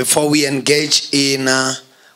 before we engage in uh,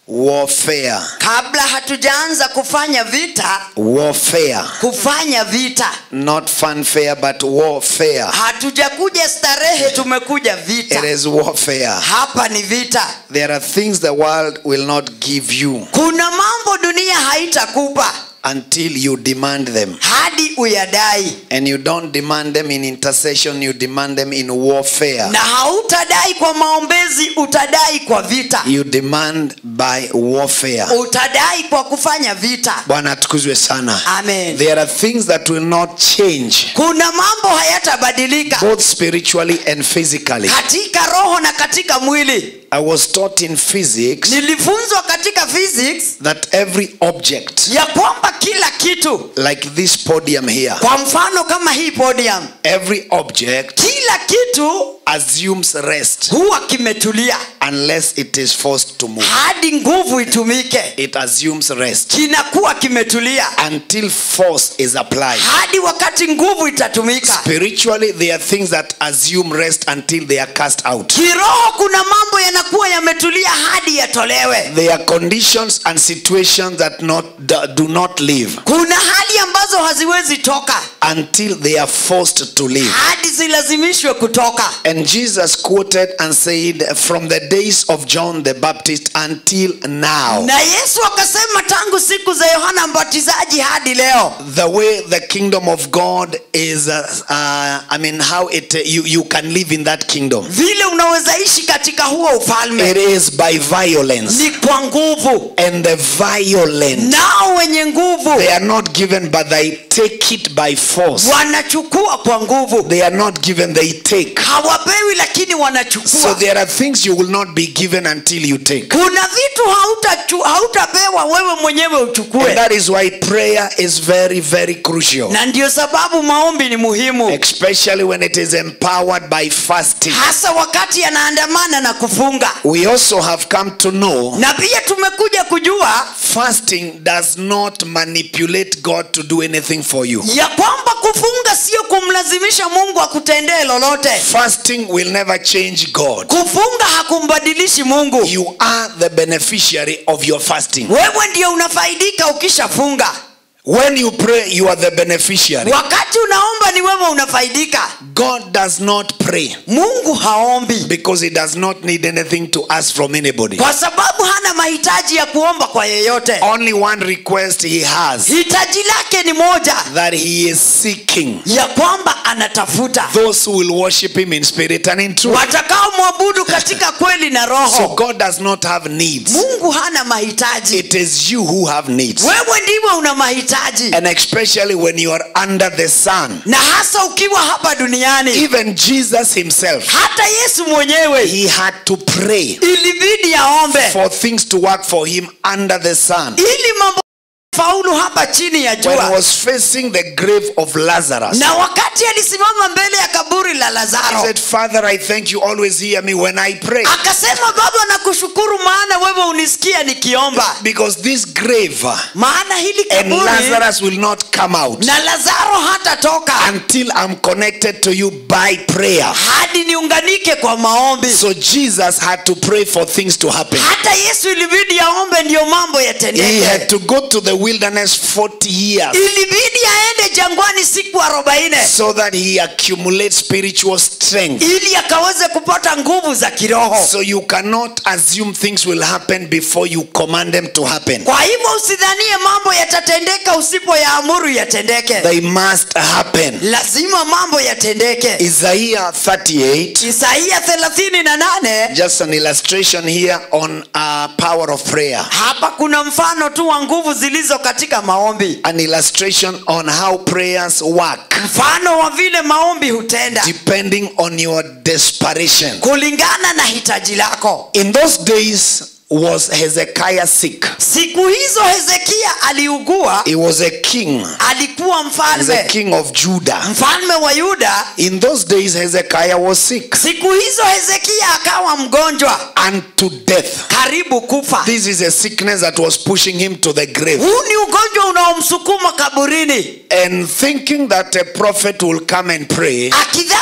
warfare. kabla hatujaanza kufanya vita Warfare. kufanya vita Not fanfare, but warfare. hatujakuja starehe tumekuja It vita is warfare. hapa ni vita There are things the world will not give you kuna mambo dunia haitakupa until you demand them. hadi uyadai And you don't demand them in intercession, you demand them in warfare. na hautadai kwa maombezi utadai kwa vita You demand by warfare. utadai kwa kufanya vita Bwana atukuzwe sana. amen There are things that will not change, kuna mambo hayatabadilika both spiritually and physically. katika roho na katika mwili I was taught in physics nilifunzwa katika physics that every object, ya kwamba kila kitu like this podium here, kwa mfano kama hii podium every object kila kitu assumes rest huwa kimetulia unless it is forced to move. hadi nguvu itumike It assumes rest kinakuwa kimetulia until force is applied. hadi wakati nguvu itatumika Spiritually, there are things that assume rest until they are cast out. kiroho kuna mambo yanakuwa yametulia hadi yatolewe There are conditions and situations that not do- do not live kuna hali ambazo haziwezi toka until they are forced to live. hadi zilazimishwe kutoka And Jesus quoted and said, From the days of John the Baptist until now, na yesu akasema tangu siku za yohana mbatizaji hadi leo the way the kingdom of God is, uh, uh, I mean, how it you, you can live in that kingdom. vile unaweza ishi katika huo ufalme It is by violence. ni kwa nguvu And the violent, nao wenye nguvu they are not given, but they take it by force. wanachukua kwa nguvu They are not given, they take. hawapewi lakini So wanachukua there are things you will not be given until you take. kuna vitu hautachu- hautapewa wewe mwenyewe And uchukue that is why prayer is very, very crucial. na ndio sababu maombi ni muhimu Especially when it is empowered by fasting. hasa wakati yanaandamana na kufunga We also have come to know na pia tumekuja kujua fasting does not manipulate God to do anything for you. ya kwamba kufunga sio kumlazimisha mungu akutendee lolote Fasting will never change God. kufunga hakumbadilishi mungu You are the beneficiary of your fasting. wewe ndio unafaidika ukishafunga When you pray, you are the beneficiary. wakati unaomba ni wewe unafaidika God does not pray mungu haombi because he does not need anything to ask from anybody. kwa sababu hana mahitaji ya kuomba kwa yeyote Only one request he has hitaji lake ni moja that he is seeking ya kwamba anatafuta those who will worship him in spirit and in truth. watakaomwabudu katika kweli na So roho God does not have needs. mungu hana mahitaji It is you who have needs. wewe ndiwe una mahitaji And especially when you are under the sun. na hasa ukiwa hapa duniani Even Jesus himself, hata yesu mwenyewe he had to pray ilibidi aombe for things to work for him under the sun. ili mambo faulu hapa chini ya When he jua was facing the grave of Lazarus, na wakati alisimama mbele ya kaburi la he lazaro said, Father, I thank you always hear me when I pray. akasema baba nakushukuru maana wewe unisikia nikiomba Because this grave maana hili and kaburi Lazarus will not come out na lazaro hatatoka until I'm connected to you by prayer. hadi niunganike kwa maombi So Jesus had to pray for things to happen. hata yesu ilibidi aombe ndiyo mambo He yatendeke had to go to the wilderness 40 years ilibidi aende jangwani siku arobaini so that he accumulates spiritual strength. ili akaweze kupata nguvu za kiroho So you cannot assume things will happen before you command them to happen. kwa hivyo usidhanie mambo yatatendeka usipoyaamuru yatendeke They must happen. lazima mambo yatendeke Isaiah 38, isaia thelathini na nane just an illustration here on uh, power of prayer. hapa kuna mfano tu wa nguvu zilizo katika maombi An illustration on how prayers work mfano wa vile maombi hutenda depending on your desperation. kulingana na hitaji lako In those days was Hezekiah sick. siku hizo hezekia aliugua He was a king. alikuwa He's a mfalme king of Judah. mfalme wa yuda In those days Hezekiah was sick siku hizo hezekia akawa mgonjwa unto death. karibu kufa This is a sickness that was pushing him to the grave. huu ni ugonjwa unaomsukuma kaburini And thinking that a prophet will come and pray, akidhani kwamba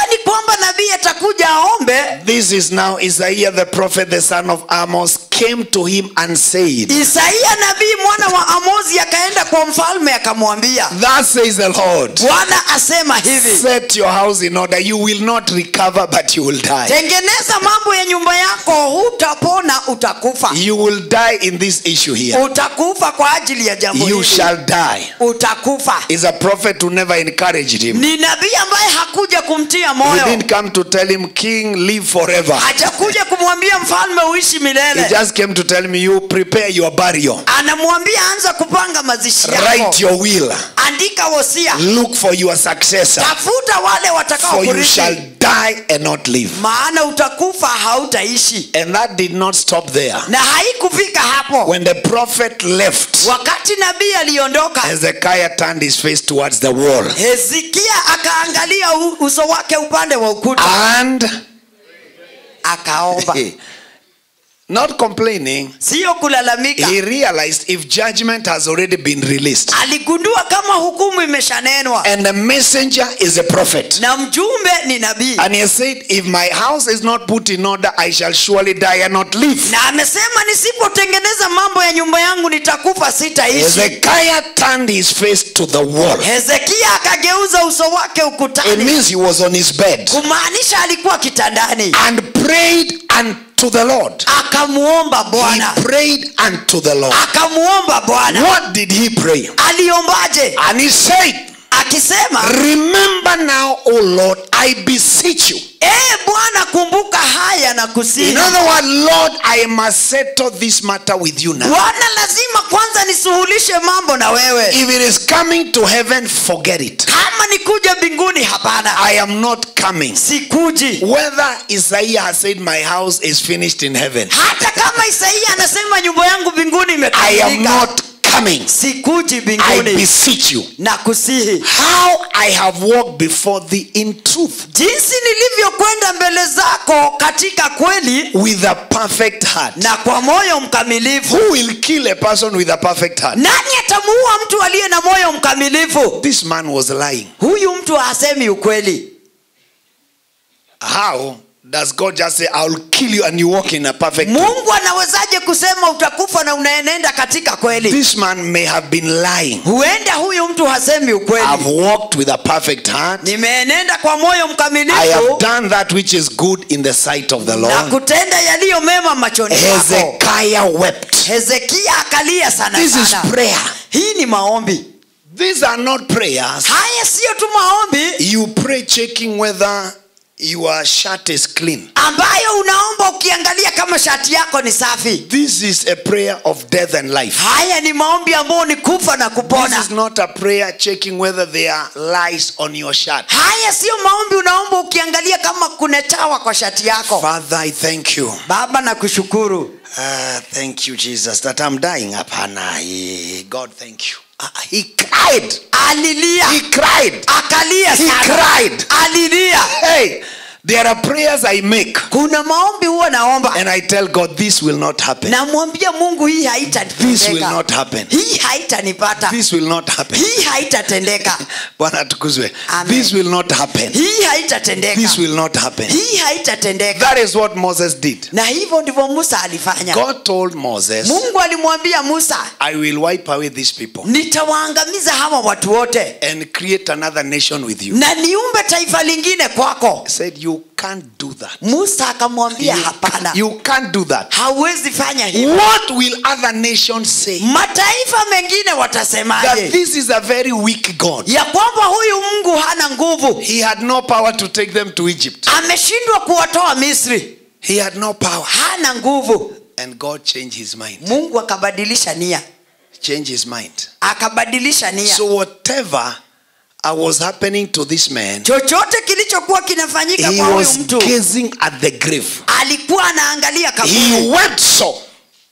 kwamba nabii atakuja aombe This is now Isaiah the prophet, the son of Amos, came to him and said, isaia nabii mwana wa amozi akaenda kwa mfalme akamwambia Thus says the Lord, bwana asema hivi set your house in order. You will not recover, but you will die. tengeneza mambo ya nyumba yako hutapona utakufa You will die in this issue here. utakufa kwa ajili ya jambo You hili shall die. utakufa Is a prophet who never encouraged him. ni nabii ambaye hakuja kumtia He moyo didn't come to tell him, King, live forever. hajakuja kumwambia mfalme uishi He milele just came to tell me, you prepare your burial. anamwambia anza kupanga mazishi yako Write your will. andika wosia Look for your successor. tafuta wale watakao For you shall kurithi die and not live. maana utakufa hautaishi And that did not stop there. na haikufika hapo When the prophet left, wakati nabii aliondoka Hezekiah turned his face towards the wall. hezekia akaangalia u- uso wake upande wa ukuta And akaomba not complaining, siyo kulalamika he realized if judgment has already been released aligundua kama hukumu imeshanenwa and the messenger is a prophet. na mjumbe ni nabii And he said, If my house is not put in order, I shall surely die and not live. na amesema nisipotengeneza mambo ya nyumba yangu nitakufa sitaishi Hezekiah turned his face to the wall. hezekia akageuza uso wake It ukutani means he was on his bed kumaanisha alikuwa kitandani and prayed unto the Lord. akamuomba He bwana prayed unto the Lord. akamuomba bwana What did he pray? aliombaje And he said, akisema Remember now, O Lord, I beseech you. ee bwana kumbuka haya na In kusihi other words, Lord, I must settle this matter with you now. bwana lazima kwanza nisuhulishe mambo na wewe If it is coming to heaven, forget it. kama nikuja mbinguni hapana I am not coming. sikuji Whether Isaiah has said, My house is finished in heaven, hata kama isaia anasema nyumba yangu mbinguni I am imekamilika not coming. sikuji I mbinguni beseech you. na kusihi How I have walked before thee in truth jinsi nilivyokwenda mbele zako katika kweli with a perfect heart. na kwa moyo mkamilifu Who will kill a person with a perfect heart? nani atamuua mtu aliye na moyo mkamilifu This man was lying. huyu mtu hasemi ukweli How does God just say, I will kill you and you walk in a perfect truth? mungu anawezaje kusema utakufa na unaenenda katika kweli This man may have been lying. huenda huyu mtu hasemi I've ukweli walked with a perfect heart. nimeenenda kwa moyo I have mkamilifu done that which is good in the sight of the na Lord. kutenda yaliyo mema machoni pako Hezekiah wept. hezekia akalia sana This is sana prayer. hii ni maombi These are not prayers. haya siyo tu maombi You pray checking whether your shirt is clean. ambayo unaomba ukiangalia kama shati yako ni safi This is a prayer of death and life. haya ni maombi ambayo ni kufa na This kupona is not a prayer checking whether there are lice on your shirt. haya siyo maombi unaomba ukiangalia kama kuna chawa kwa shati yako Father, I thank you. baba na kushukuru Ah, thank you, Jesus, that I'm dying. Hapana. Eh, God, thank you. Ah, he cried. alilia He cried. akalia He sana cried. alilia Hey, there are prayers I make, kuna maombi huwa naomba and I tell God, this will not happen. namwambia mungu hii This will haitatendeka not happen. hii haitanipata This will not happen. hii haitatendeka Bwana tukuzwe. Amen. This will not happen. hii haitatendeka This will not happen. hii haitatendeka That is what Moses did. na hivyo ndivyo musa alifanya God told Moses, mungu alimwambia musa I will wipe away these people nitawaangamiza hawa watu wote and create another nation with you. na niumbe taifa lingine kwako He said, You can't do that. musa akamwambia You, hapana you can't do that. hauwezi fanya hivyo What will other nations say? mataifa mengine That watasemaje this is a very weak God. ya kwamba huyu mungu hana nguvu He had no power to take them to Egypt. ameshindwa kuwatoa misri He had no power. hana nguvu And God changed his mind. mungu akabadilisha nia Changed his mind. akabadilisha nia So whatever uh, was happening to this man, chochote kilichokuwa kinafanyika he kwa huyu was mtu gazing at the grave. alikuwa anaangalia kaburi He wept so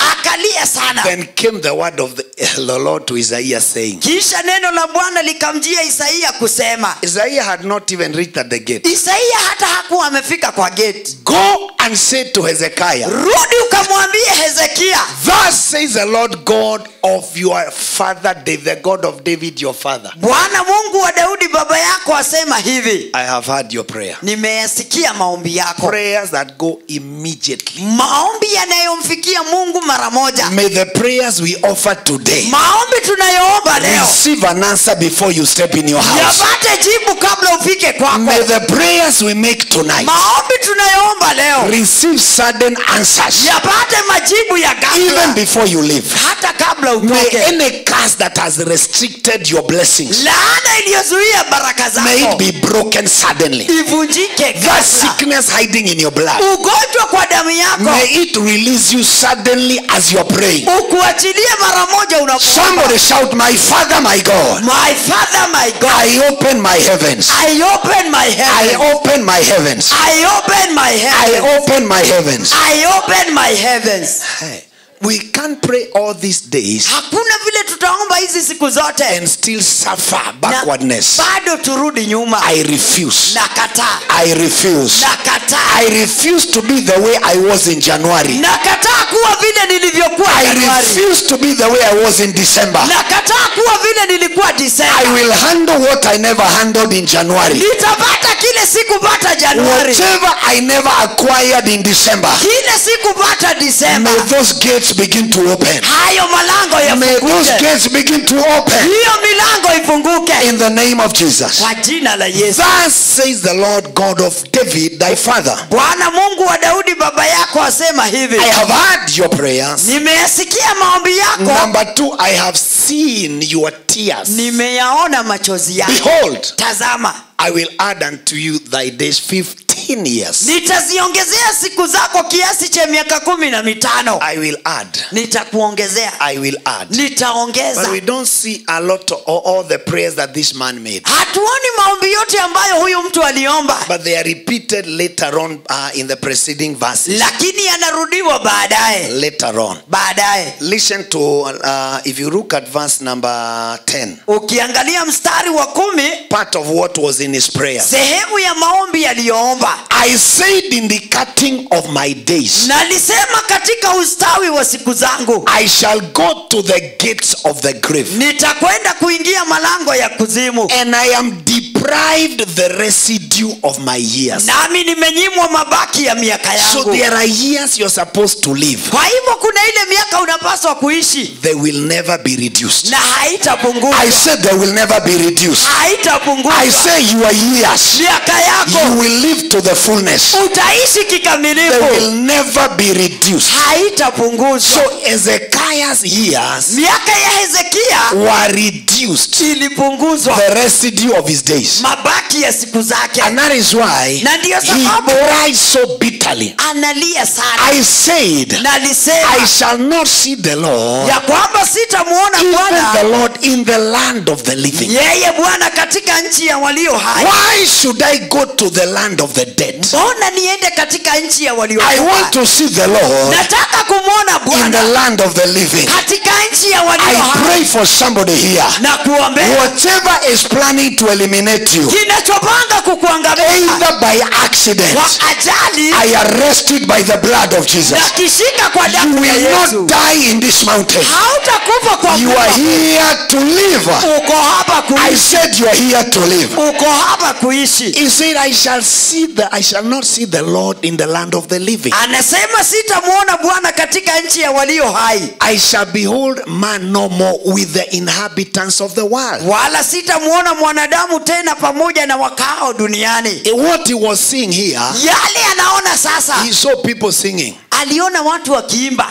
akalia sana Then came the word of the, the Lord to Isaiah saying, kisha neno la bwana likamjia isaia kusema Isaiah had not even reached at the gate. isaia hata hakuwa amefika kwa geti Go and say to Hezekiah, rudi ukamwambie hezekia Thus says the Lord God of your father David, the God of David your father. bwana mungu wa daudi baba yako asema hivi I have heard your prayer. nimeyasikia maombi yako Prayers that go immediately. maombi yanayomfikia mungu mara moja May the prayers we offer today maombi tunayoomba leo receive an answer before you step in your house. yapate jibu kabla ufike kwako May the prayers we make tonight maombi tunayoomba leo receive sudden answers yapate majibu ya even ghafla before you leave. hata kabla May utoke any curse that has restricted your blessings laana iliyozuia baraka may it zako be broken suddenly. ivunjike That ghafla sickness hiding in your blood ugonjwa kwa damu yako may it release you suddenly as you're praying. ukuachilie mara moja unapoomba Somebody shout, My Father, my God. my father my god I open my heavens. i open my I heaven open my heavens. i open my I heaven open my heavens. i open my heavens Hey, we can't pray all these days hakuna vile tutaomba hizi siku zote and still suffer na backwardness. bado turudi nyuma I refuse. nakataa I refuse. nakataa I refuse to be the way I was in January. nakataa kuwa vile nilivyokuwa I januari refuse to be the way I was in December. nakataa kuwa vile nilikuwa I disemba will handle what I never handled in January. nitapata kile sikupata januari Whatever I never acquired in December. kile sikupata disemba May those gates begin to open. hayo malango May those yafunguke gates begin to open hiyo milango ifunguke in the name of Jesus. kwa jina la yesu Thus says the Lord God of David, thy father. bwana mungu wa daudi baba yako asema hivi I have heard your prayers. nimeyasikia maombi yako Number two, I have seen your tears. nimeyaona machozi yako Behold, tazama I will add unto you thy days 15 years. nitaziongezea siku zako kiasi cha miaka kumi na mitano I will add. nitakuongezea I will add. But nitaongeza we don't see a lot of all, all the prayers that this man made. hatuoni maombi yote ambayo huyu mtu aliomba But they are repeated later on uh, in the preceding verses. lakini yanarudiwa baadaye Later on. baadaye Listen to, uh, if you look at verse number 10, ukiangalia mstari wa kumi part of what was in his prayer. sehemu ya maombi yaliyoomba I said in the cutting of my days, nalisema katika ustawi wa siku zangu I shall go to the gates of the grave, nitakwenda kuingia malango ya kuzimu and I am deprived the residue of my years. nami nimenyimwa mabaki ya miaka So yangu there are years you're supposed to live. kwa hivyo kuna ile miaka unapaswa kuishi They will never be reduced. na haitapunguzwa I said they will never be reduced. haitapunguzwa I say your years, miaka you yako will live to the fullness. utaishi They kikamilifu will never be reduced. haitapunguzwa So Ezekiah's years miaka ya hezekia were reduced. ilipunguzwa The residue of his days. mabaki ya siku zake And that is why Na ndiyo he sababu- cried so bitterly. analia sana I said, na I alisema shall not see the Lord, ya kwamba sitamuona even the bwana Lord in the land of the living. yeye bwana katika nchi ya walio hai Why should I go to the land of the dead? mbona niende katika nchi ya walio I want hai to see the Lord nataka kumwona in the bwana land of the living. katika nchi ya walio I hai pray for somebody here. na kuombea Whatever is planning to eliminate you, kinachopanga kukuangamiza either by accident, kwa ajali I arrest it by the blood of Jesus. na kishika kwa You damu ya will yesu not die in this mountain. hautakufa kwa You are kufa. here to live. uko hapa I kuishi said you are here to live. uko hapa kuishi He said, I shall see the I shall not see the Lord in the land of the living. anasema sitamwona bwana katika nchi ya walio hai I shall behold man no more with the inhabitants of the world. wala sitamwona mwanadamu tena pamoja na wakao duniani What he was seeing here, yale anaona sasa he saw people singing. aliona watu wakiimba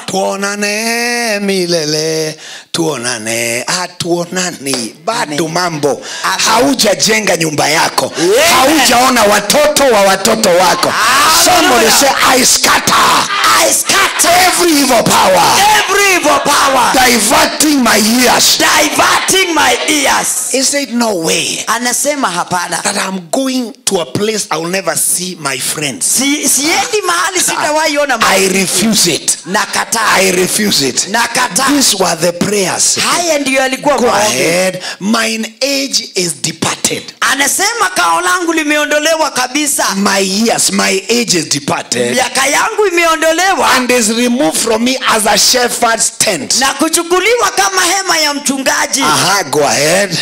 tuonane milele tuonane ah, tuonani bado mambo Amen. haujajenga nyumba yako Yeah. haujaona watoto wa watoto wako Hallelujah. somebody say i scatter I scatter every evil power every evil power diverting my ears diverting my ears he said no way anasema hapana that i'm going to a place i'll never see my friends si, siendi mahali sitawahi ona i marafiki refuse it. nakataa I refuse it. nakataa These were the prayers. haya ndiyo yalikuwa Go maombi ahead. Mine age is departed. anasema kao langu limeondolewa kabisa My years, my age is departed. miaka yangu imeondolewa And is removed from me as a shepherd's tent. na kuchukuliwa kama hema ya mchungaji Aha, go ahead.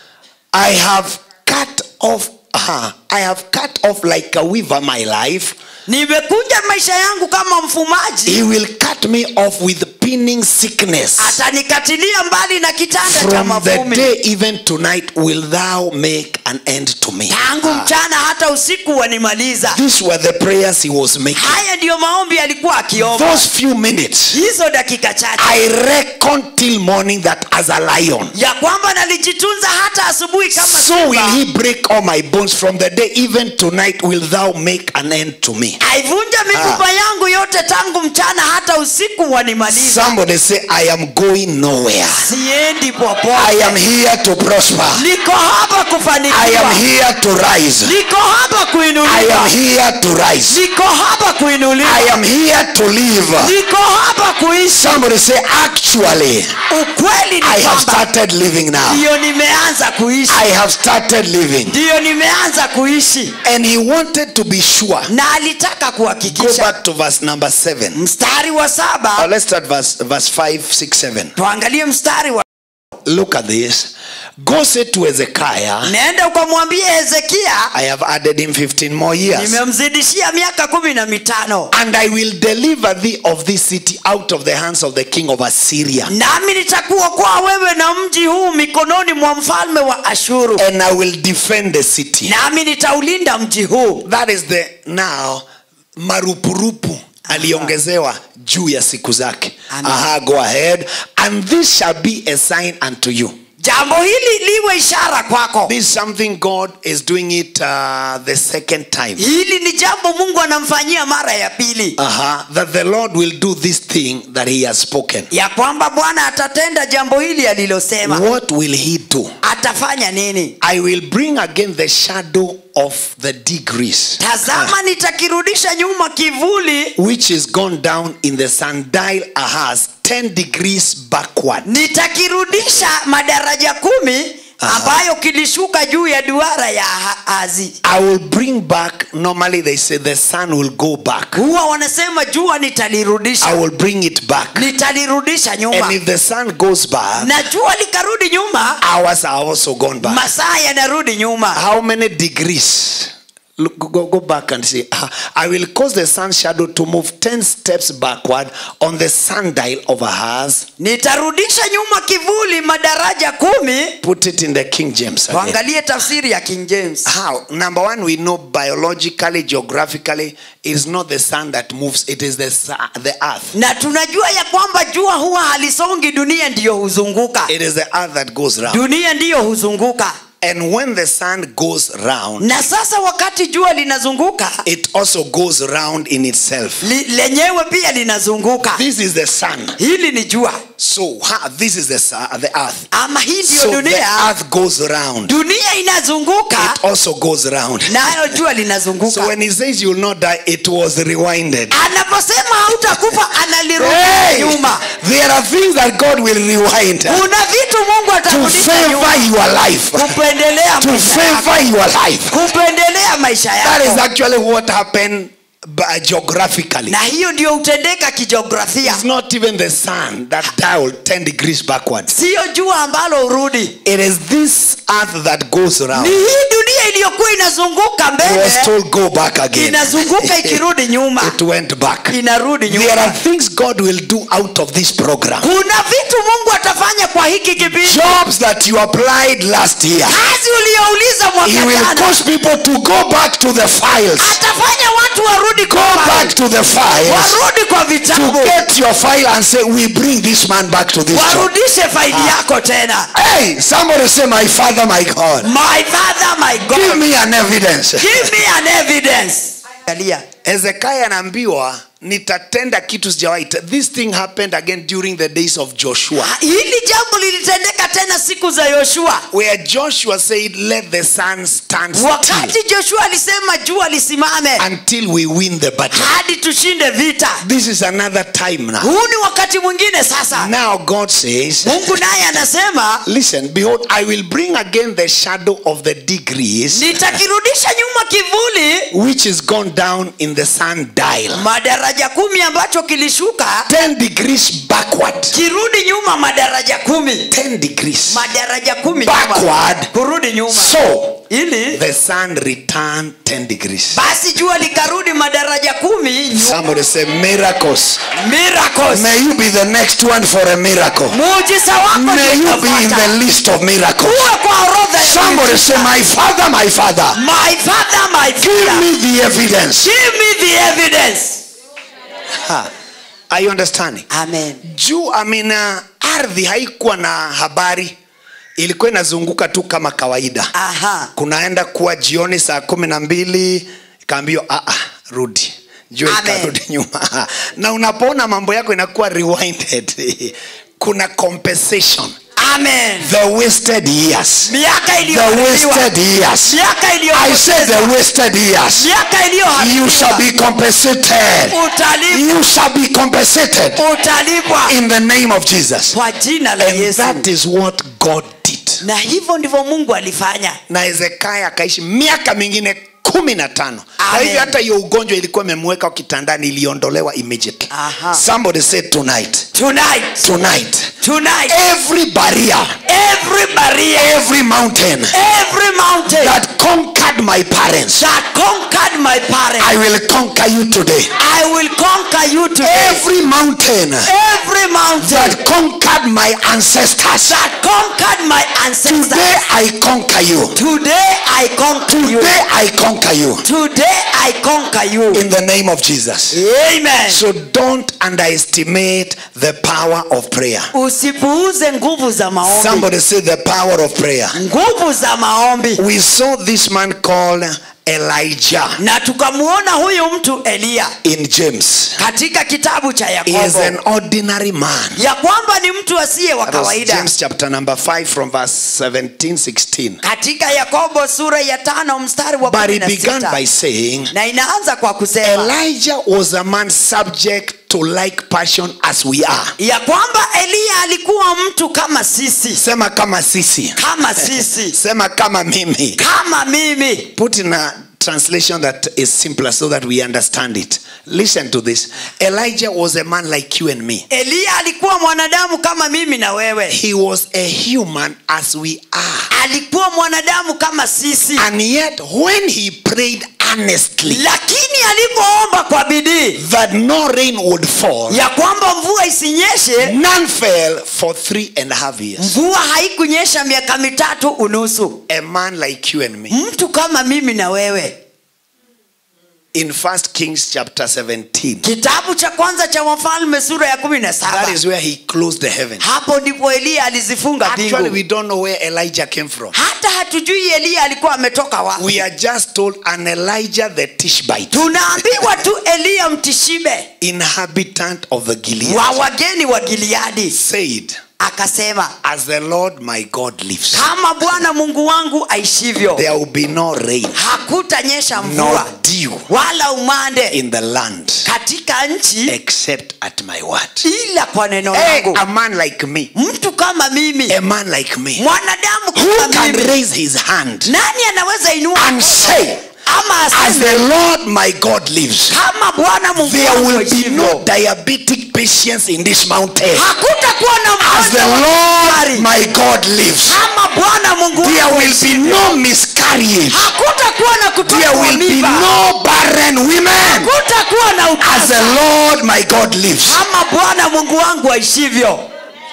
I have cut off. Aha, I have cut off like a weaver my life. nimekunja maisha yangu kama mfumaji He will cut me off with pinning sickness. atanikatilia mbali na kitanda cha From the mavumi day even tonight will thou make an end to me. tangu Ah, mchana hata usiku wanimaliza These were the prayers he was making. haya ndiyo maombi alikuwa akiomba Those few minutes, hizo dakika chache I reckon till morning that as a lion. ya kwamba nalijitunza hata asubuhi kama So will simba. he break all my bones from the day even tonight will thou make an end to me. aivunja mifupa yangu yote tangu mchana hata usiku wanimaliza Somebody say, I am going nowhere. siendi I popote am here to prosper. niko hapa I am kufanikiwa here to rise. niko hapa I am kuinuliwa here to rise. niko hapa I kuinuliwa am here to live. niko hapa kuishi Somebody say, actually, ukweli ni I have kwamba started living now. ndiyo nimeanza kuishi I have started living. ndiyo nimeanza kuishi And he wanted to be sure. na alitaka Go kuhakikisha back to verse number seven. mstari wa Uh, saba let's start verse, verse five, six, seven. tuangalie mstari wa Look at this. Go say to Hezekiah, nenda ukamwambia hezekia I have added him 15 more years. nimemzidishia miaka kumi na mitano And I will deliver thee of this city out of the hands of the king of Assyria. nami nitakuokoa wewe na mji huu mikononi mwa mfalme wa ashuru And I will defend the city. nami nitaulinda mji huu That is the now marupurupu aliongezewa juu ya siku zake. Amen. Aha, go ahead. And this shall be a sign unto you. jambo hili liwe ishara kwako This is something God is doing it uh, the second time. hili ni jambo mungu anamfanyia mara ya pili Uh-huh. That the Lord will do this thing that he has spoken. ya kwamba bwana atatenda jambo hili alilosema What will he do? atafanya nini I will bring again the shadow of the degrees tazama nitakirudisha nyuma kivuli which is gone down in the sundial Ahaz 10 degrees backward. nitakirudisha madaraja kumi Aha. ambayo kilishuka juu ya duara ya Ahazi. I will bring back, normally they say the sun will go back. huwa wanasema jua I nitalirudisha will bring it back. nitalirudisha nyuma And if the sun goes back, na jua likarudi nyuma hours are also gone back. masaa yanarudi nyuma How many degrees? Look, go, go back and see. Ah, I will cause the sun shadow to move 10 steps backward on the sundial of Ahaz. nitarudisha nyuma kivuli madaraja kumi Put it in the King James. again. tuangalie tafsiri ya king james How? Number one, we know biologically, geographically, it is not the sun that moves, it is the, su- the earth. na tunajua ya kwamba jua huwa halisongi dunia ndiyo huzunguka It is the earth that goes round. dunia ndiyo huzunguka And when the sun goes round, na sasa wakati jua linazunguka it also goes round in itself. li, lenyewe pia linazunguka This is the sun. hili ni jua So ha, this is the, su- the earth. ama hii ndiyo So the dunia earth goes round. dunia inazunguka It also goes round. nayo jua So linazunguka when he says you will not die, it was rewinded. anaposema hautakufa analirudisha Hey, nyuma there are things that God will rewind to kuna vitu mungu atarudisha nyuma favor your life. kupendelea To maisha yako. favor your life. kupendelea maisha That is yako actually what happened by geographically. na hiyo ndio hutendeka kijiografia It's not even the sun that dialed 10 degrees backwards. siyo jua ambalo hurudi It is this earth that goes around. ni hii dunia iliyokuwa inazunguka He mbele was told go back again. inazunguka ikirudi nyuma It went back. inarudi There nyuma are things God will do out of this program. kuna vitu mungu atafanya kwa hiki kipindi Jobs that you applied last year. kazi uliyouliza He mwaka will jana cause people to go back to the files. atafanya watu warudi Go kwa back to the files. warudi kwa To vitabu get your file and say, we bring this man back to this job. warudishe faili yako tena Hey, somebody say, my father, my God. my father my Give god me an evidence. give me an evidence Angalia. Hezekiah anaambiwa nitatenda kitu sijawahi te- this thing happened again during the days of joshua hili jambo lilitendeka tena siku za yoshua where joshua said let the sun stand still wakati joshua alisema jua lisimame until we win the battle hadi tushinde vita this is another time now huu ni wakati mwingine sasa now god says mungu naye anasema listen behold i will bring again the shadow of the degrees nitakirudisha nyuma kivuli which is gone down in the sundial madaraja kumi ambacho kilishuka 10 degrees backward kirudi nyuma madaraja kumi 10 degrees madaraja kumi nyuma. Backward. kurudi nyuma so ili the sun returned 10 degrees basi jua likarudi madaraja kumi nyuma. somebody say miracles miracles may you be the next one for a miracle muujiza wako may you be in utafuata. the list of miracles uwe kwa orodha ya somebody miujiza. say my father my father my father my give father me the evidence give me the evidence ha. are you understanding amen juu amina ardhi haikuwa na habari ilikuwa inazunguka tu kama kawaida aha kunaenda kuwa jioni saa kumi na mbili ikaambiwa "Ah, ah, rudi jua Amen. ikarudi nyuma na unapoona mambo yako inakuwa rewinded kuna compensation amen the wasted years miaka the iliyoharibiwa wasted years miaka i said the iliyopotezwa wasted years miaka you shall iliyoharibiwa be compensated utalipwa you shall be compensated utalipwa in the name of jesus kwa jina la and yesu that is what god did na hivyo ndivyo mungu alifanya na hezekia akaishi miaka mingine kumi na tano na Amen. hivyo hata hiyo ugonjwa ilikuwa imemweka kitandani iliondolewa immediately Aha. somebody said tonight tonight tonight tonight every barrier every barrier every mountain every mountain that conquered my parents that conquered my parents i will conquer you today I will conquer you today every mountain every mountain that conquered my ancestors that conquered my ancestors today i conquer you today I conquer you today i conquer you today I conquer you in the name of jesus amen so don't underestimate the power of prayer usipuuze nguvu za maombi Somebody say the power of prayer. nguvu za maombi We saw this man called Elijah na tukamwona huyu mtu eliya in James. katika kitabu cha He is yakobo an ordinary man. ya kwamba ni mtu asiye wa That was kawaida James chapter number 5 from verse 17 16. katika yakobo sura ya tano mstari wa But kumi he na began sita by saying, na inaanza kwa kusema Elijah was a man subject to like passion as we are. ya kwamba eliya alikuwa mtu kama sisi Sema kama sisi. kama sisi Sema kama mimi. kama mimi Put in a translation that is simpler so that we understand it. Listen to this. Elijah was a man like you and me. eliya alikuwa mwanadamu kama mimi na wewe He was a human as we are. alikuwa mwanadamu kama sisi And yet, when he prayed earnestly lakini alipoomba kwa bidii that no rain would fall, ya kwamba mvua isinyeshe none fell for three and a half years. mvua haikunyesha miaka mitatu unusu A man like you and me. mtu kama mimi na wewe In First Kings chapter 17, kitabu cha kwanza cha wafalme sura ya kumi na that saba is where he closed the heaven. hapo ndipo eliya alizifunga Actually, mbingu we don't know where Elijah came from. hata hatujui eliya alikuwa ametoka wapi We are just told an Elijah the Tishbite, tunaambiwa tu eliya mtishibe inhabitant of the Gilead, wa wageni wa gileadi said, akasema As the Lord my God lives, kama bwana mungu wangu aishivyo there will be no rain, hakutanyesha nor mvua dew wala umande in the land katika nchi except at my word. ila kwa neno Hey, langu a man like me, mtu kama mimi a man like me, mwanadamu who kama can mimi raise his hand nani anaweza inua and mkono? say, ama As aseme the Lord my God lives, kama bwana mungu there wangu will be aishivyo no diabetic patients in this mountain. hakutakuwa na As the mgonjwa wa Lord sukari. my God lives, kama bwana mungu there wangu will be aishivyo. no miscarriage. hakutakuwa na There kutoka will be mimba no barren women. hakutakuwa na As the utasa Lord my God lives. kama bwana mungu wangu aishivyo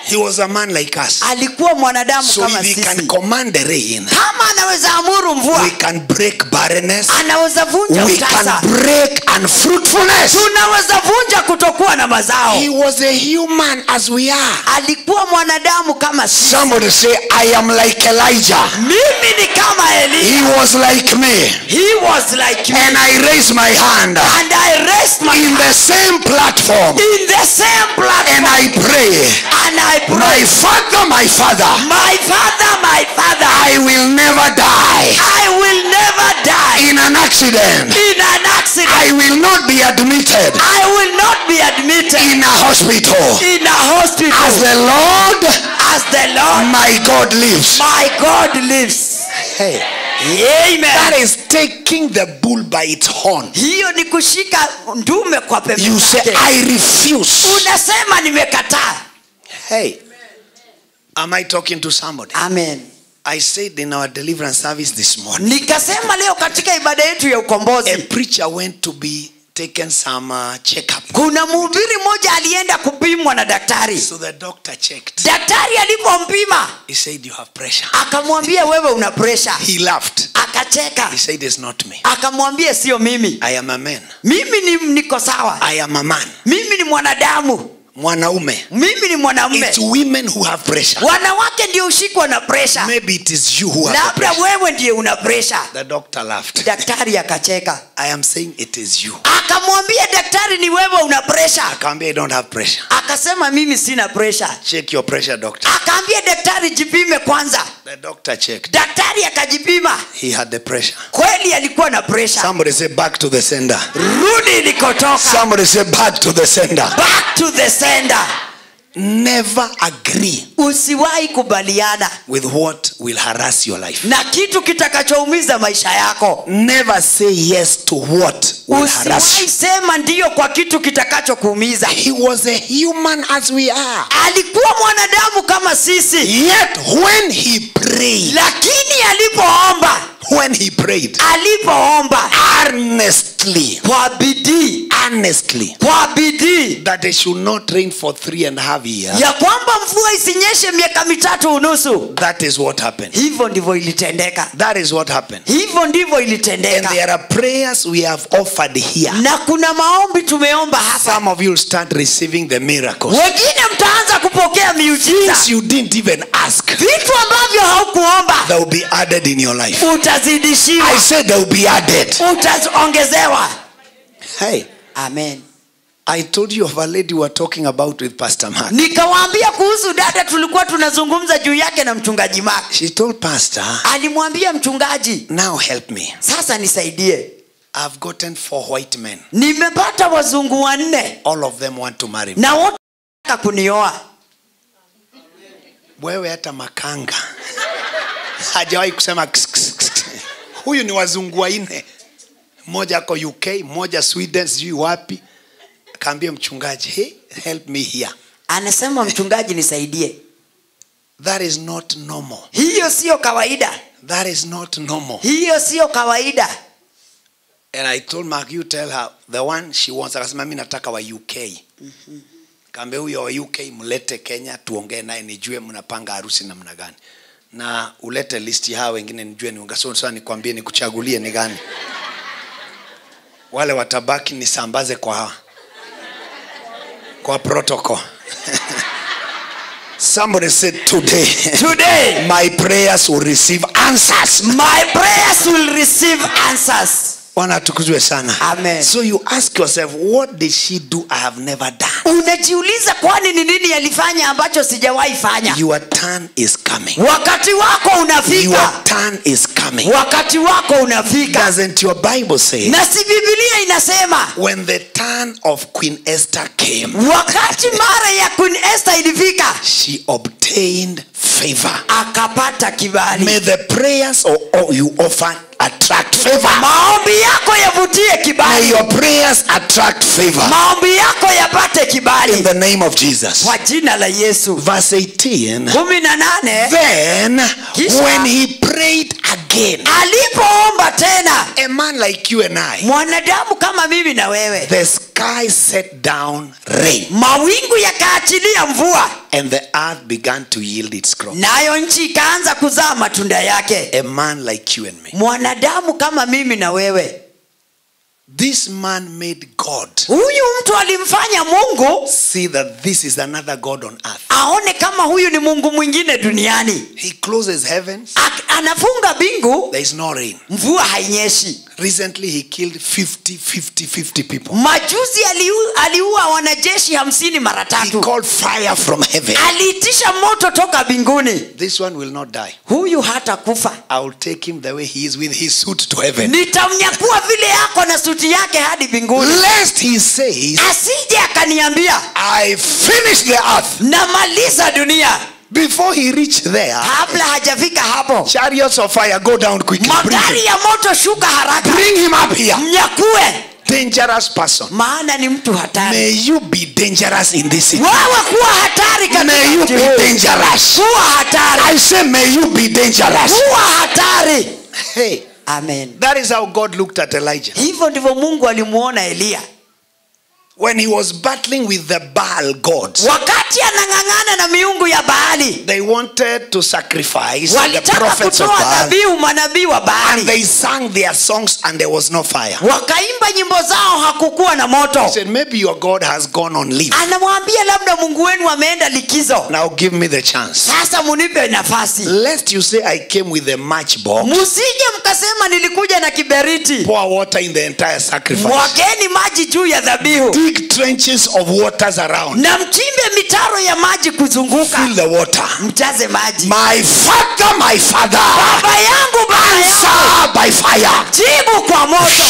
He was a man like us. alikuwa mwanadamu So kama if he sisi can command the rain, kama anaweza amuru we mvua can break barrenness, anaweza vunja we utasa can break unfruitfulness. tunaweza vunja kutokuwa na mazao He was a human as we are. alikuwa mwanadamu kama sisi Somebody say, I am like Elijah. mimi ni kama eli He was like me. he was like me And I raised my hand and i raised my in the same platform in the same and platform I pray, and i pray My Father, my Father, my father my father I will never die i will never die in an accident. in an accident I will not be admitted i will not be admitted in a hospital. in a hospital As the Lord, as the lord my God lives. my god lives Hey, amen that is taking the bull by its horn. hiyo ni kushika ndume kwa pembe You say, zake. I refuse. unasema nimekataa Hey, am I talking to somebody? amen I said in our deliverance service this morning, nikasema leo katika ibada yetu ya ukombozi a preacher went to be taken some uh, checkup. kuna mhubiri mmoja alienda kupimwa na daktari So the doctor checked. daktari alipompima He said, You have pressure. akamwambia wewe una presha He laughed. akacheka He said, It's not me. akamwambia sio mimi I am a man. mimi ni niko sawa I am a man. mimi ni mwanadamu Mwanaume. mimi ni mwanamume It's women who have pressure. wanawake ndio ushikwa na presha Maybe it is you who have the labda pressure. wewe ndiye una presha The doctor laughed. daktari akacheka I am saying it is you. akamwambia daktari ni wewe una presha Akamwambia, I don't have pressure. akasema mimi sina presha Check your pressure, doctor. akaambia daktari jipime kwanza The doctor checked. daktari akajipima He had the pressure. kweli alikuwa na presha Somebody say back to the sender. rudi ilikotoka Somebody say back to the sender. back to the sender Never agree usiwahi kubaliana with what will harass your life. na kitu kitakachoumiza maisha yako Never say yes to what will harass usiwahi you. sema ndiyo kwa kitu kitakachokuumiza He was a human as we are. alikuwa mwanadamu kama sisi Yet when he prayed, lakini alipoomba when he prayed alipoomba earnestly, kwa bidii earnestly, kwa bidii that they should not rain for three and a half years, ya kwamba mvua isinyeshe miaka mitatu unusu that is what happened. hivyo ndivyo ilitendeka That is what happened. hivyo ndivyo And ilitendeka there are prayers we have offered here. na kuna maombi tumeomba hapa Some of you will start receiving the miracles. wengine mtaanza kupokea miujiza Things you didn't even ask, vitu ambavyo haukuomba that will be added in your life. utazidishiwa I said they will be added. utaongezewa Hey, amen I told you of a lady we were talking about with Pastor Mark. nikawaambia kuhusu dada tulikuwa tunazungumza juu yake na mchungaji mak She told Pastor, alimwambia mchungaji now help me. sasa nisaidie I've gotten four white men. nimepata wazungu wanne All of them want to marry me. na wote wanataka kunioa Wewe hata makanga hajawahi kusema kss, kss, kss. huyu ni wazungu wanne, mmoja ako UK, mmoja Sweden, sijui wapi. Akaambia mchungaji, hey, help me here. anasema mchungaji nisaidie That is not normal. hiyo siyo kawaida That is not normal. hiyo siyo kawaida And I told Mark, you tell her the one she wants. Akasema mimi nataka wa UK. Kaambia huyo wa UK mlete Kenya tuongee naye nijue mnapanga harusi namna gani. Na ulete list ya hao wengine nijue ni ungaso sasa nikwambie nikuchagulie ni gani. Wale watabaki nisambaze kwa kwa protocol. Somebody said today today my prayers will receive answers. my prayers will receive answers Bwana atukuzwe sana. Amen. So you ask yourself, what did she do I have never done? unajiuliza kwani ni nini yalifanya ambacho sijawahi fanya Your turn is coming. wakati wako Your unafika turn is coming. wakati wako unafika Doesn't your Bible say na si bibilia inasema when the turn of Queen Esther came, wakati mara ya queen esther ilifika she obtained favor? akapata kibali May the prayers or, or you offer attract favor. maombi yako yavutie May kibali your prayers attract favor maombi yako yapate in kibali the name of Jesus. kwa jina la yesu Verse 18. kumi na nane Then, Kisha- when he prayed again, again, alipoomba tena a man like you and I, mwanadamu kama mimi na wewe the sky set down rain mawingu yakaachilia mvua and the earth began to yield its crop. nayo nchi ikaanza kuzaa matunda yake A man like you and me. mwanadamu kama mimi na wewe This man made God huyu mtu alimfanya mungu see that this is another God on earth. aone kama huyu ni mungu mwingine duniani He closes heavens, Ak- anafunga bingu there is no rain. mvua hainyeshi Recently, he killed 50, 50, 50 people. majuzi aliu- aliua wanajeshi hamsini mara He tatu called fire from heaven. aliitisha moto toka mbinguni This one will not die. huyu hata kufa I will take him the way he is with his suit to heaven. nitamnyakua vile yako na suti yake hadi mbinguni Lest he says, asije akaniambia I finished the earth. namaliza dunia Before he reached there, kabla hajafika hapo chariots of fire go down quickly. Bring magari him, ya moto shuka haraka bring him up here. mnyakue Dangerous person. maana ni mtu hatari May you be dangerous in this city. wewe kuwa hatari May you katika be mji huu. dangerous. kuwa hatari I say, may you be dangerous. kuwa hatari Hey, amen that is how God looked at Elijah. hivyo ndivyo mungu alimuona eliya When he was battling with the Baal gods, wakati anang'ang'ana na miungu ya baali they wanted to sacrifice the walitaka prophets of kutoa Baal. dhabihu manabii wa And baali they sang their songs and there was no fire. wakaimba nyimbo zao hakukuwa na moto He said, maybe your God has gone on leave. anamwambia labda mungu wenu ameenda likizo Now give me the chance. sasa munipe nafasi Lest you say I came with a matchbox, musije mkasema nilikuja na kiberiti pour water in the entire sacrifice, mwageni maji juu ya dhabihu dig trenches of waters around, na mchimbe mitaro ya maji kuzunguka fill the water. mjaze maji My father, my father, baba yangu baba yangu answer by fire. jibu kwa moto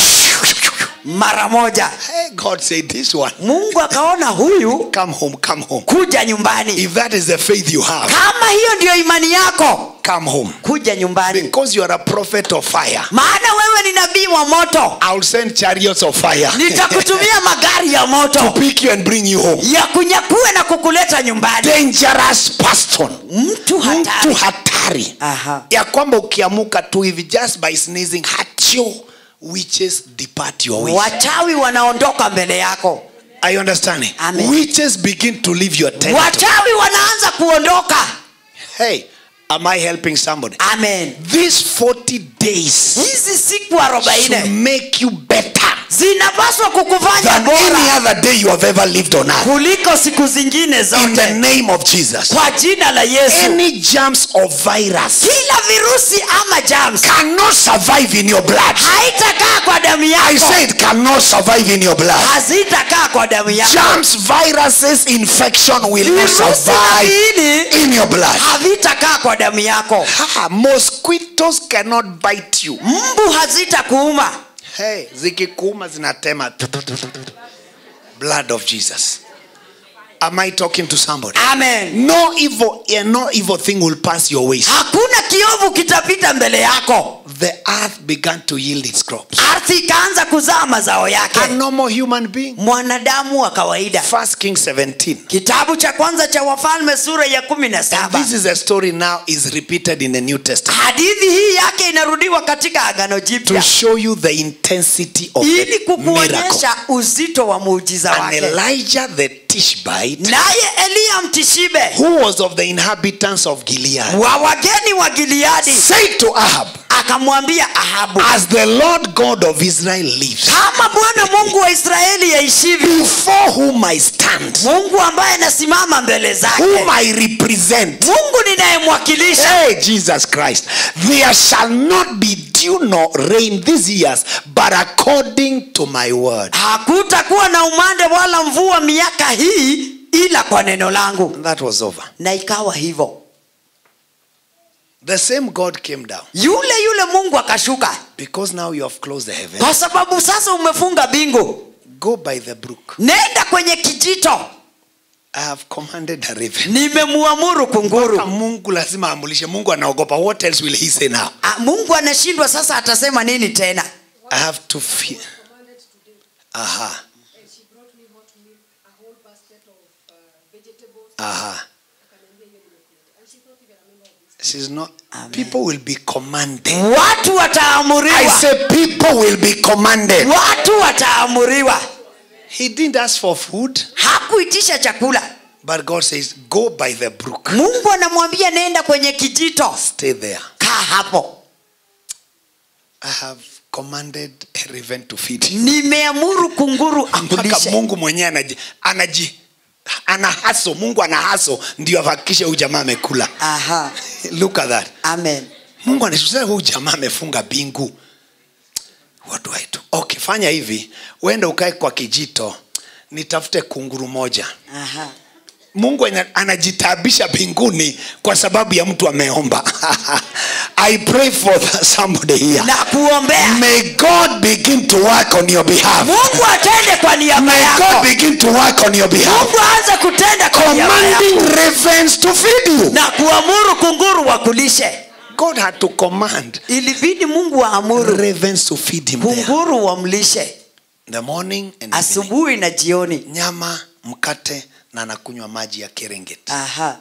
mara moja Hey, God said, This one, mungu akaona huyu come home, come home. kuja nyumbani If that is the faith you have, kama hiyo ndiyo imani yako come home. kuja nyumbani Because you are a prophet of fire, maana wewe ni nabii wa moto I'll send chariots of fire nitakutumia magari ya to moto pick you and bring you home. ya kunyakue na kukuleta nyumbani Dangerous person. mtu Mtu hatari hatari. Aha. ya kwamba ukiamuka tu hivi just by sneezing hatio witches depart your way wachawi wanaondoka mbele yako are you understanding Amen. witches begin to leave your territory wachawi wanaanza kuondoka hey am i helping somebody amen these 40 days hizi siku should arobaini make you better zinapaswa kukufanya than bora any other day you have ever lived on earth kuliko siku zingine in the zote name of jesus kwa jina la yesu any germs of virus kila virusi ama jams cannot survive in your blood haitakaa kwa damu i yako say it cannot survive in your blood hazitakaa kwa damu yako germs viruses infection will not virusi na survive viini in your blood havitakaa kwa damu yako ha, mosquitoes cannot bite you mbu hazitakuuma hey, zikikuuma zinatema blood of jesus am i talking to somebody amen no evil yeah, no evil thing will pass your ways hakuna kiovu kitapita mbele yako the earth began to yield its crops ardhi ikaanza kuzaa mazao yake a normal human being mwanadamu wa kawaida first king 17 kitabu cha kwanza cha wafalme sura ya kumi na saba this is a story now is repeated in the new testament hadithi hii yake inarudiwa katika agano to jipya show you the intensity of ili the miracle kukuonyesha uzito wa muujiza and wake elijah the tishbite naye eliya mtishibe who was of the inhabitants of gilead wa wageni wa gileadi said to ahab akamwambia ahabu as the lord god of israel lives kama bwana mungu wa israeli yaishivyo before whom i stand mungu ambaye anasimama mbele zake whom i represent mungu ninayemwakilisha hey jesus christ there shall not be dew nor rain these years but according to my word hakutakuwa na umande wala mvua miaka hii ila kwa neno langu and that was over na ikawa hivyo the same god came down yule yule mungu akashuka because now you have closed the heaven kwa sababu sasa umefunga bingu go by the brook nenda kwenye kijito i have commanded the raven nimemuamuru kunguru Mpaka mungu lazima amulishe mungu anaogopa what else will he say now Ah, mungu anashindwa sasa atasema nini tena i have to fear commanded today, aha and she brought me hot milk, a whole basket of uh, vegetables. aha akaniambia hiyo nimekuleta. And she thought even a member of this She's not. Amen. People will be commanded. watu I wataamuriwa say people will be commanded. watu wataamuriwa He didn't ask for food, hakuitisha chakula but God says, go by the brook. mungu anamwambia nenda kwenye kijito Stay there. kaa hapo I have commanded a raven to feed you. nimeamuru kunguru mpaka akulishe mungu mwenyewe anaji, anaji ana haso mungu ana haso ndio ahakikishe huyu jamaa amekula aha look at that amen mungu anasema huyu jamaa amefunga bingu what do I do? okay fanya hivi uende ukae kwa kijito nitafute kunguru moja aha mungu ana- anajitabisha mbinguni kwa sababu ya mtu ameomba i pray for somebody here na kuombea may god begin to work on your behalf mungu atende kwa niaba may god yako begin to work on your behalf mungu aanze kutenda kwa niaba yako commanding ravens to feed you na kuamuru kunguru wakulishe god had to command ilibidi mungu aamuru ravens to feed him there. kunguru wamlishe the morning and evening. asubuhi na jioni nyama mkate na anakunywa maji ya kerengeti aha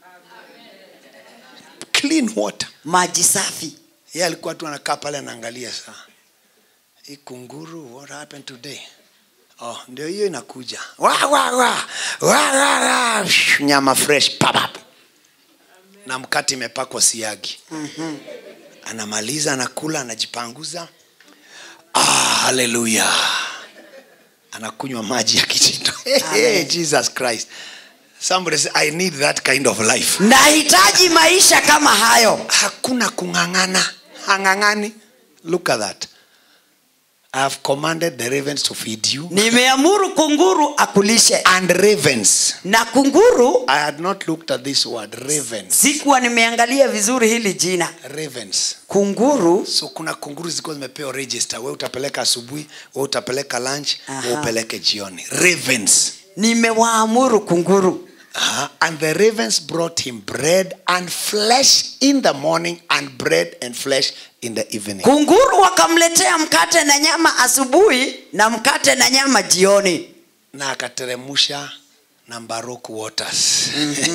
clean water maji safi ye alikuwa tu anakaa pale anaangalia saa hii kunguru what happened today oh, ndio hiyo inakuja wa, wa, wa. Wa, wa, wa. Shh, nyama fresh papap na mkate imepakwa siagi mm-hmm. anamaliza anakula anajipanguza ah, haleluya anakunywa maji ya kijito hey, jesus christ somebody say, i need that kind of life nahitaji maisha kama hayo hakuna kung'ang'ana hang'ang'ani look at that i have commanded the ravens to feed you nimeamuru kunguru akulishe and ravens na kunguru i had not looked at this word ravens sikuwa nimeangalia vizuri hili jina ravens kunguru so kuna kunguru zilikuwa zimepewa register we utapeleka asubuhi we utapeleka lunch Aha. we upeleke jioni ravens nimewaamuru kunguru uh and the ravens brought him bread and flesh in the morning and bread and flesh in the evening kunguru wakamletea mkate na nyama asubuhi na mkate na nyama jioni na akateremusha na mbaroku waters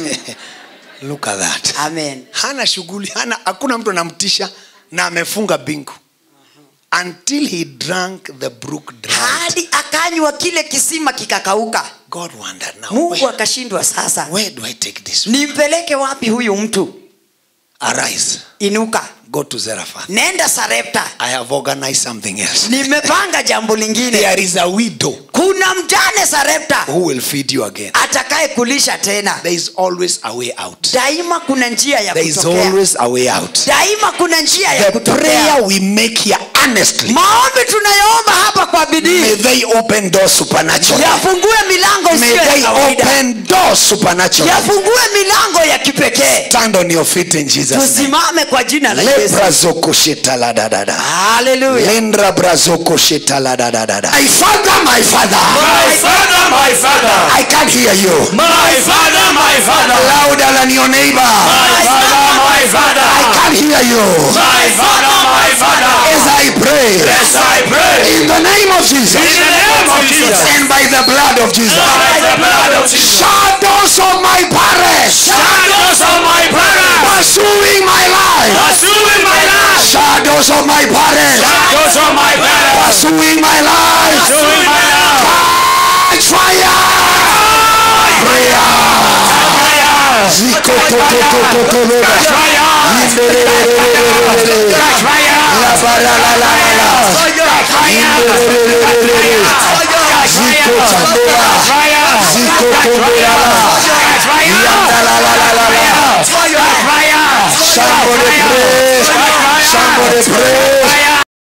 look at that amen hana shughuli hana hakuna mtu anamtisha na amefunga bingu until he drank the brook dry hadi akanywa kile kisima kikakauka god wondered now mungu where, akashindwa sasa where do i take this nimpeleke wapi huyu mtu arise inuka go to zarephath nenda sarepta i have organized something else nimepanga jambo lingine there is a widow kuna mjane sarepta who will feed you again atakaye kulisha tena there is always a way out daima kuna njia ya there is kutokea always a way out daima kuna njia ya the kutokea prayer we make here honestly maombi tunayoomba hapa kwa may bidii they open doors supernaturally yafungue milango may isiyo ya they kawaida open doors supernaturally yafungue milango ya kipekee stand on your feet in jesus name tusimame kwa jina la yesu lebrazokoshitaladadada haleluya lendra brazokoshitaladadada my father my father My father, my father, i can't hear you my father, my father, louder than your neighbor my father, my i father, can't hear you my father, my father. as i pray Yes, I pray in the name of jesus in the name of Jesus, and by the blood of jesus by the blood of Jesus. shadows of my parents Shadows of my parents, pursuing my life pursuing my life. shadows of my parents Shadows of my parents, pursuing my life pursuing my life. catch fire prayer ziko to to to to to lo Catch fire, Yindelelelelelelele. catch fire, La ba la la la la la. catch fire, Yindelelelelelele. Ziko chambea. fire, Ziko tombea la. catch fire, Yanda la la la la la. catch fire, Somebody pray. Somebody pray.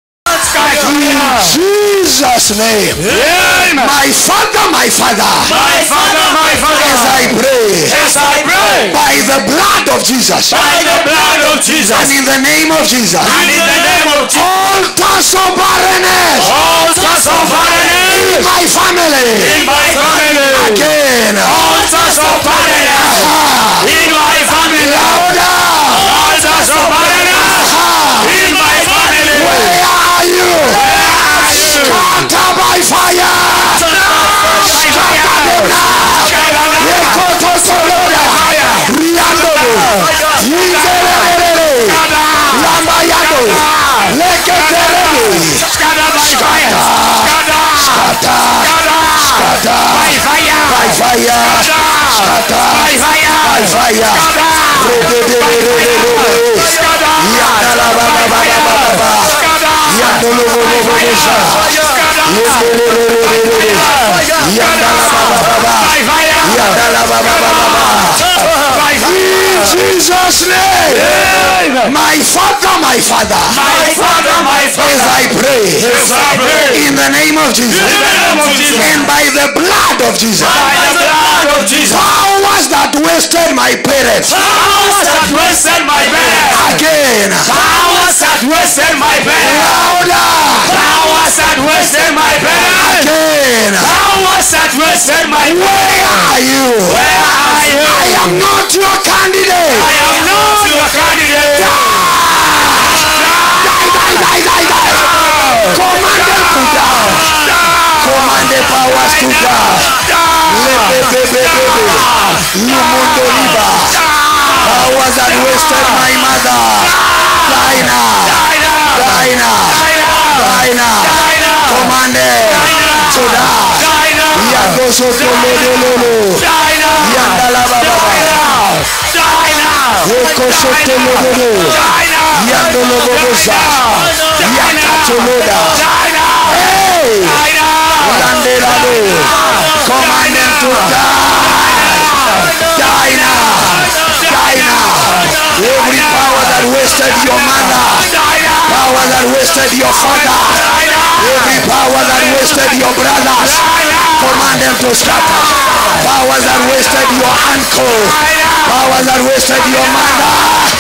In Jesus' name. Amen. My Father, my Father. My father, my As father, I pray. as I pray, By the blood of Jesus. by the blood of Jesus, And in the name of Jesus. and in the name of Jesus, Altars of barrenness. altars of In barrenness my family. in my family, Again. altars of barrenness Ah. in my family, Louder. altars of barrenness Ah. in my family. Where are you? Scatter by fire. Scatter them now. Yekoto soloda. Riandolo. Yinzelele. Scatter by fire. Scatter. Scatter. By fire. by fire scatter By fire. by fire Rebebebebebebe. Yadalabababababa. Yadolobobobobosha. Yebebebebebebe. Yadalababababa. By fire. Yadalababababa. By In Jesus' name. My Father, my Father. My Father, my As Father. I pray. As I pray. In the name of Jesus. In the name of Jesus. And by the blood of Jesus. By the blood of Jesus. Powers that wasted my parents. Powers that wasted my parents. Again. Powers that wasted my parents. Louder. Powers that wasted my parents. Again. Powers that wasted my Where parents. are you? Where are you? I am not your candidate. I am not your candidate. Die, die, die, die, die. Command them to die. Command the powers to die. Lebebebebebe. Lumundo liba. Powers that wasted my mother. Die now. Die now. Die now. Command them to die. Yagosotolololo. Yandalabababa. Ekosotolololo. Yandolobobosa. Yakatoloda. Hey! Landelado. Command them to die. Die now. Die now. Every power that wasted your mother. Power that wasted your father. Every power that wasted your brothers. Command them to scatter. Powers that wasted your uncle. Powers that wasted your mother.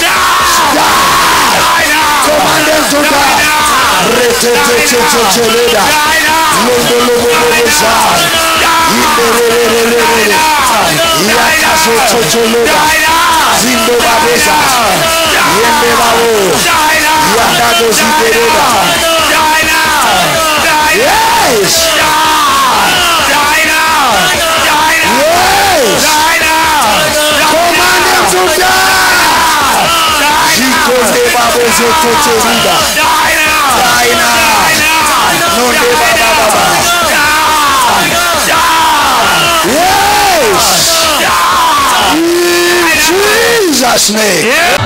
Die. Command them to die. Reteteteteteleda. Londolobobobosa. Indelelelelele. Yakasotototoda. Zindobabesa. Yendebabo. Yakadozidereda. Yes. Yes. Command them to die. Zikonde babo zototorida. Die now. Nonde baba baba. Yes. In Jesus' name.